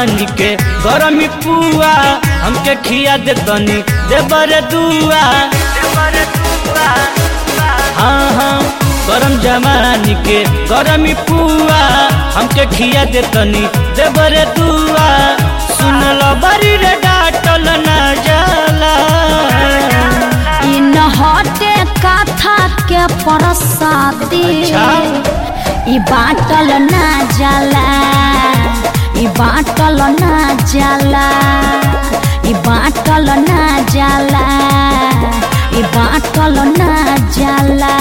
जवानी के गरमी पुआ हमके खिया दे तनी देबर दुआ हाँ हाँ गरम जवानी के गरमी पुआ हमके खिया दे तनी देबर दुआ सुन लो बरी रे डाटल ना जाला इ न हटे कथा के परसादी अच्छा। इ बाटल ना जाला इ बाटल ना जाला इ बाटल ना जाला इ बाटल ना जाला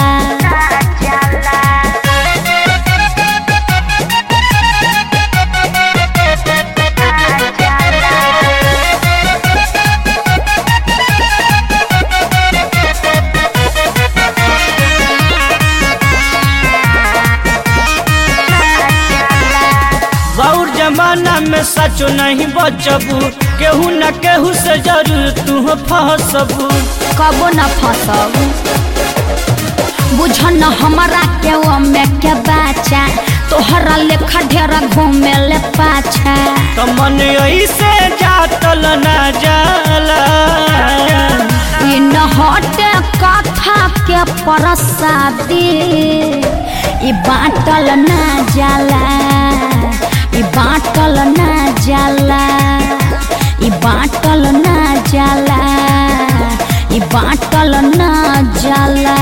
बाउर जमाना में सचो नहीं बचबू केहू न केहू से जरूर तू फसबू कबो न फसब बुझ न हमरा के ओमे के बाचा तोहरा लेखा ढेरा घूमे ले पाछा तो मन ऐसे जातल ना जाला इ न हटे कथा के परसादी इ बाटल ना जाला इ बाटल ना जाला इ बाटल ना जाला इ बाटल ना जाला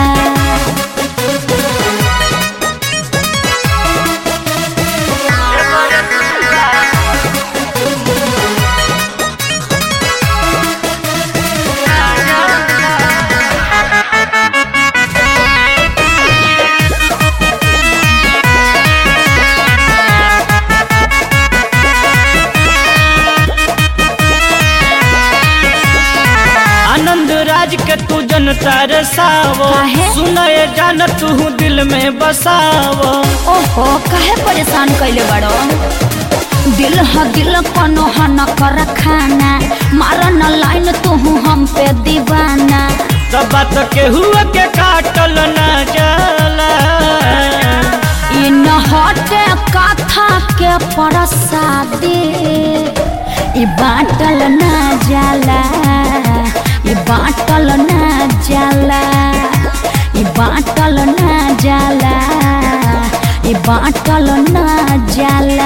आनंद राज के तू जनता रे सावो काहे? सुनए जान तू दिल में बसावो ओहो काहे परेशान कैले बड़ो दिल ह दिल कोनो ह न कर खाना मार न लाइन तू हम पे दीवाना सब बात केहू के काटल ना जाला इ न हटे कथा के परसादी इ बाटल ना जाला इ बाटल ना जाला इ बाटल ना जाला इ बाटल ना जाला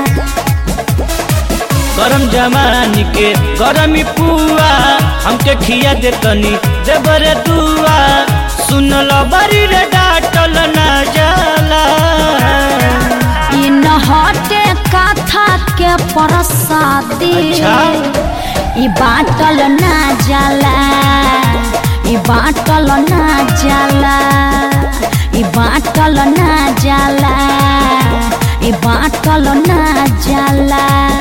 गरम जमानी के गरमी पुआ हमके खिया दे तनी देबर दुआ सुन लो बरी रे डाटल ना जाला इ न हटे कथा के परसादी अच्छा। इ बाटल ना जाला इ बाटल ना जाला इ बाटल ना जाला इ बाटल ना जाला